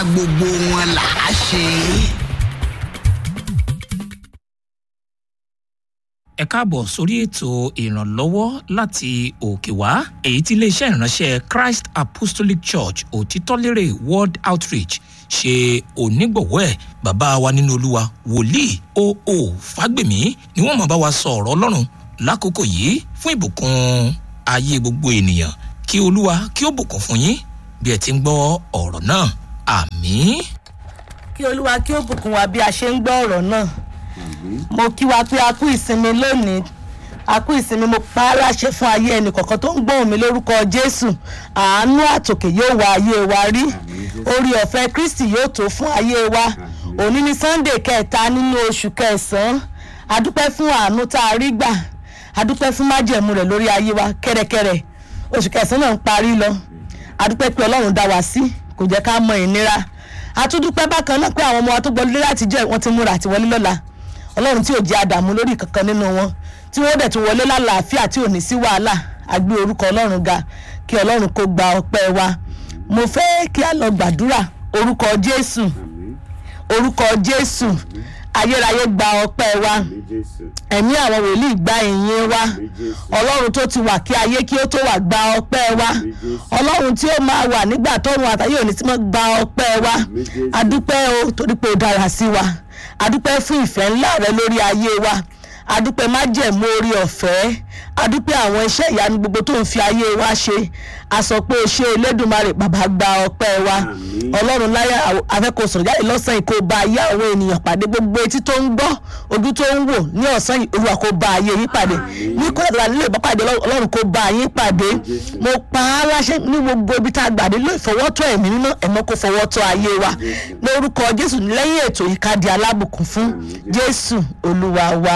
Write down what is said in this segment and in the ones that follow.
gbogbo wọn là á ṣe. ẹ káàbọ̀ sórí ètò ìrànlọ́wọ́ láti òkè wá èyí tí iléeṣẹ́ ìránṣẹ́ christ apostolic church òtítọ́lérè world outreach ṣe onígbọ̀wọ́ ẹ̀ bàbá wa nínú olúwa wòlíì oo fágbèmí ni wọ́n máa bá wa sọ ọ̀rọ̀ ọlọ́run lákòókò yìí fún ìbùkún ayé gbogbo ènìyàn kí olúwa kí ó bùkún fún yín bí ẹ ti ń gbọ́ ọ̀rọ̀ náà àmín. kí olúwa kí ó bùkún wa bí a ṣe ń gbọ́ ọ̀rọ̀ náà mo kí wa pé a kú ìsinmi lónìí a kú ìsinmi mo pa á láṣẹ fún ayé ẹnì kọ̀ọ̀kan tó ń gbóhùn mi lórúkọ jésù àánú àtòkè yóò wá ayé wa rí orí ọ̀fẹ́ kristi yóò tó fún ayé wa òní ni sunday kẹta nínú oṣù kẹsàn-án adúpẹ́ fún àánú tá a rí gbà adúpẹ́ fún májẹ̀mú rẹ̀ lórí ayé wa kẹ́rẹ́kẹ́rẹ́ oṣù kẹsàn-án náà ń parí lọ adúpẹ́ pé ọlọ́run dá wa sí kò jẹ́ ká mọ ìnira àtúndúpẹ́ bákan náà pé àwọn ọmọ wa tó gbọ́lé láti jẹ́ wọ́n ti múra àti wọlé lọ́la ọlọ́run tí ò jẹ́ àdàmú lórí kankan nínú wọn tí wọ́n dẹ̀ tún wọlé lálàáfíà tí ò ní sí wàhálà àgbé orúkọ ọlọ́run ga kí ọlọ́run kó gba ọpẹ́ wa mo fẹ́ kí a lọ gbàdúrà orúkọ jésù orúkọ jésù ayérayé gba ọpẹ́ wa ẹ̀mí àwọn wòlíì gba ìyìn wa ọlọ́run tó ti wà kí ayé kí ó tó wà gba ọpẹ́ wa ọlọ́run tí ó máa wà nígbà tọ́run àtàyè òní tí wọ́n gba ọpẹ́ wa adúpẹ́ o torí pé ó dára sí wa adúpẹ́ fún ìfẹ́ ńlá rẹ lórí ayé wa adúpẹ́ májẹ̀mú orí ọ̀fẹ́ adúpẹ́ àwọn iṣẹ́ ìyanu gbogbo tó ń fi ayé wa ṣe a sọ pé o ṣe elédùnmarè bàbá gba ọpẹ́ wa ọlọ́run láyà afẹ́kọ̀ọ́ sọ̀rọ̀ jáde lọ́sàn yìí kó bá ayé àwọn ènìyàn pàdé gbogbo etí tó ń gbọ́ ojú tó ń wò ní ọ̀sán yìí olúwa kó bá ayé yín pàdé ní kódà tó wà nílé ìbápàdé ọlọ́run kó bá yín pàdé mo pa á láṣẹ ní gbogbo ibi tá a gbàdé ló ìfọwọ́tọ̀ ẹ̀mí mímọ́ ẹ̀mọ́ kó fọwọ́tọ̀ ayé wa lórúkọ jésù lẹ́yìn ètò yìí ká di alábùkún fún jésù olúwa wa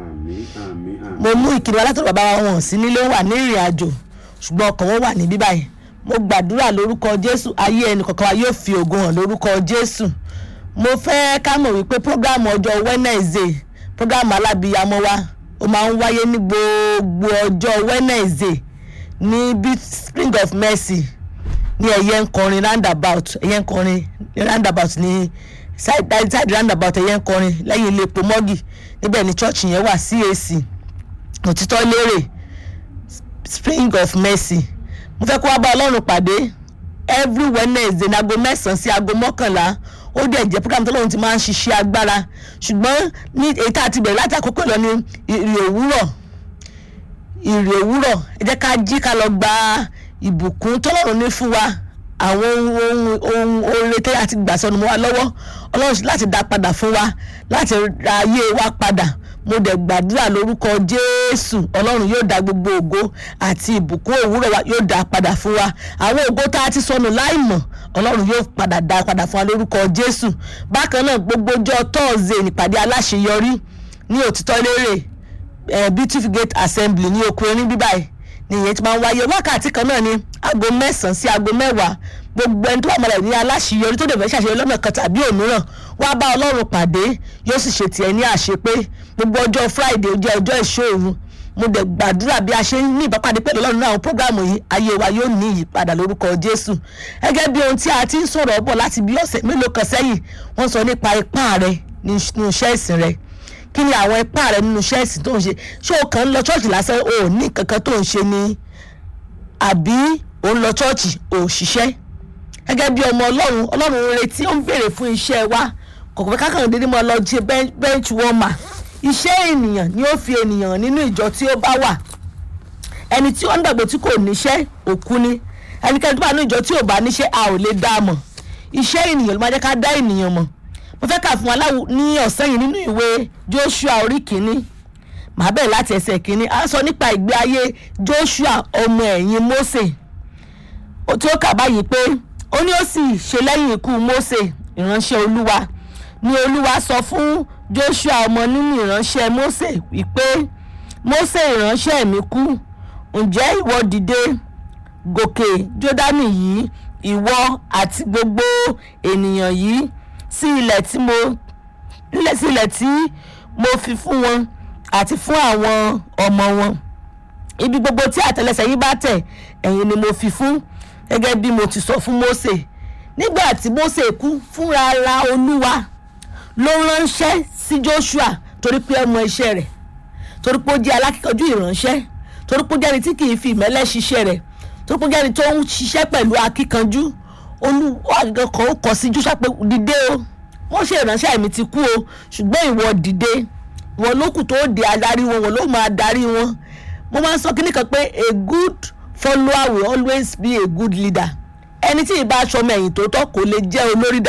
mo mú ìkíni wa látọ̀rọ̀ bàbá wọn sí nílé wà ní ìrìn àjò ṣùgbọ́n ọkàn wọn wà níbí báyìí mo gbàdúrà lórúkọ jésù ayé ẹnì kọ̀ọ̀kan wa yóò fi ògo hàn lórúkọ jésù mo fẹ́ ká mọ̀ wípé prógámù ọjọ́ wednesday prógámù alábìyamọ wa ó máa ń wáyé ní gbogbo ọjọ́ wednesday ní big spring of mercy ní ẹ̀yẹ ń kọrin roundabout ẹ̀yẹ ń kọrin roundabout ní side side roundabout ẹ̀yẹ ń kọrin lẹ́yìn ilé epo mọ́gì níbẹ̀ ni church yẹn wà cac òtítọ́ lérè spring of mercy mo fẹ́ kó wá bá ọlọ́run pàdé every wednesday ní aago mẹ́sàn-án sí aago mọ́kànlá ó dẹ̀ jẹ́ program tọ́lọ́run ti máa ń ṣiṣẹ́ agbára ṣùgbọ́n ní èyí tá a ti bẹ̀rẹ̀ láti àkókò lọ ní ìrì òwúrọ̀ ìrì òwúrọ̀ ẹ jẹ́ ká jí ká lọ gba ìbùkún tọ́lọ́run ní fún wa àwọn ohun ohun oore tẹ́ àti gbà sọnù mọ́ wa lọ́wọ́ ọlọ́run láti dá padà fún wa láti ra ayé wa padà mo dẹ̀ gbàdúrà lórúkọ jésù ọlọ́run yóò dá gbogbo ògo àti ìbùkún òwúrọ̀ wa yóò dá padà fún wa àwọn ògo tá a ti sọnù láìmọ̀ ọlọ́run yóò padà dá padà fún wa lórúkọ jésù bákan náà gbogbo ọjọ́ tọ́ọ̀zẹ̀ nípàdé aláṣeyọrí ní òtítọ́ lérè eh, beautiful gate assembly ní oko erin bíbáyìí ni ìyẹn ti máa ń wáyé wákàtí kan náà ní aago mẹ́sàn-án sí aago mẹ́wàá gbogbo ẹni tó wà mọ̀lẹ́ ní aláṣeyọrí tó dẹ̀ fẹ́ ṣàṣeyọrí lọ́nà kan tàbí òmíràn wá bá ọlọ́run pàdé yóò sì ṣe tiẹ̀ ní àṣepé gbogbo ọjọ́ friday ó jẹ́ ọjọ́ ìṣòro mo dẹ̀ gbàdúrà bí a ṣe ń ní ìbápadé pẹ̀lú ọlọ́run náà àwọn prógráàmù yìí ayé wa yóò ní ìyípadà lórúkọ jésù gẹ́gẹ́ bí ohun tí a ti ń sọ̀rọ̀ bọ̀ láti bí ọ̀sẹ̀ mélòó kan sẹ́yìn wọ́n sọ nípa ipá rẹ nínú iṣẹ́ ìsìn rẹ kí ni àwọn ipá rẹ nínú iṣẹ́ ìsìn tó ń ṣe ṣé o kàn ń lọ ṣọ́ọ̀ṣì lásán o ò ní kankan tó ń ṣe ni àbí o ń lọ ṣọ́ọ̀ṣì o ò ṣiṣẹ́ gẹ́gẹ́ bí ọmọ ọlọ́run ọlọ́run ń retí ó ń béèrè fún iṣẹ́ wa kọ̀ọ̀kan fẹ́ kákan dédé mọ́ lọ ṣe bench warmer iṣẹ́ ènìyàn ni ó fi ènìyàn nínú ìjọ tí ó bá wà ẹni tí ó ń dàgbò tí kò níṣẹ́ òkú ni ẹnikẹ́ni tó bá ní ìjọ tí ò bá níṣẹ́ a ò lè dá a mọ̀ iṣẹ́ ènìyàn ló máa jẹ́ ká dá ènìyàn mọ̀ mo fẹ́ kà fún wa láwù ní ọ̀sán yìí nínú ìwé joshua orí kìíní màá bẹ̀rẹ̀ láti ẹsẹ̀ kìíní a sọ nípa ìgbé ayé joshua ọmọ ẹ̀yìn mose tí ó kà báyìí pé ó ní ó sì ṣe lẹ́yìn ikú mose ìránṣẹ́ olúwa ni olúwa sọ fún joshua ọmọ nínú ìránṣẹ́ mose wípé mose ìránṣẹ́ mi kú ǹjẹ́ ìwọ dìde gòkè jọ́dánì yìí ìwọ àti gbogbo ènìyàn yìí sí ilẹ̀ tí mo ilẹ̀ sí ilẹ̀ tí mo fi fún wọn àti fún àwọn ọmọ wọn ibi gbogbo tí àtẹlẹsẹ̀ yìí bá tẹ̀ ẹ̀yin ni mo fi fún gẹ́gẹ́ bí mo ti sọ fún mose nígbà tí Mósè kú fúnra ara olúwa ló ránṣẹ́ sí Joshua torí pé ẹ mọ iṣẹ́ rẹ̀ torí pé ó jẹ́ alákíkanjú ìránṣẹ́ torí pé ó jẹ́ ẹni tí kì í fi ìmẹ́lẹ́ ṣiṣẹ́ rẹ̀ torí pé ó jẹ́ ẹni tó ń ṣiṣẹ́ pẹ̀lú akíkanjú olúwa àgbẹ̀ kan ó kọ sí Joshua pé dìde o wọ́n ṣe ìránṣẹ́ mi ti kú o ṣùgbọ́n ìwọ dìde ìwọ ló kù tó di adarí wọn wọn ló máa darí wọn mo máa ń sọ kíní kan pé a good follower will always be a good leader ẹni tí ì bá aṣọ ọmọ ẹ̀yìn tó tọ́ kò lè jẹ́ olórí